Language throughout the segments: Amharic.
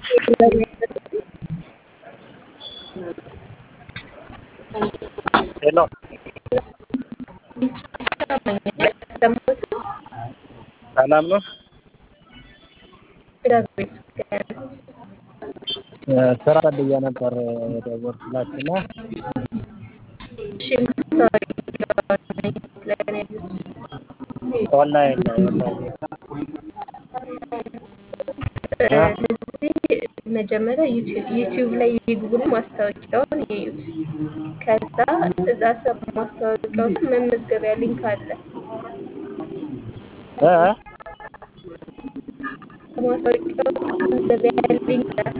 ሄሎ ሰላም ነው? ስራ ፈልጌ ነበር የደወልኩላችሁና ኦንላይን ላይ ኦንላይን ስለዚህ መጀመሪያ ዩቲዩብ ላይ ይግቡና ማስታወቂያውን ይዩት። ከዛ እዛ ስር ማስታወቂያው ስር መመዝገቢያ ሊንክ አለ። እ ማስታወቂያው ስር መመዝገቢያ ሊንክ አለ።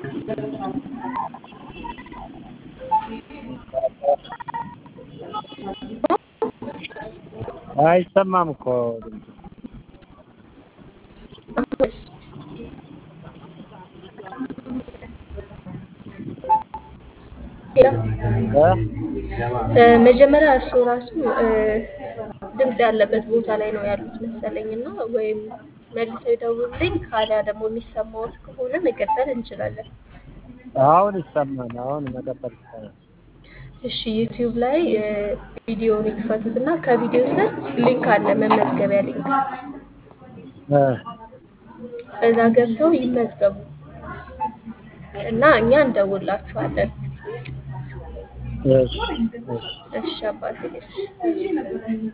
አይሰማም እኮ አሁንስ እ መጀመሪያ እሱ ራሱ ድምፅ ያለበት ቦታ ላይ ነው ያሉት መሰለኝ እና ወይም መልሰው ይደውሉልኝ፣ ካሊያ ደግሞ የሚሰማዎት ከሆነ መቀጠል እንችላለን። አሁን ይሰማል። አሁን መቀጠል ይቻላል። እሺ ዩቲዩብ ላይ ቪዲዮውን ይክፈቱት እና ከቪዲዮ ስር ሊንክ አለ፣ መመዝገቢያ ሊንክ። እ እዛ ገብተው ይመዝገቡ እና እኛ እንደውላችኋለን። እሺ እሺ እሺ አባቴ እሺ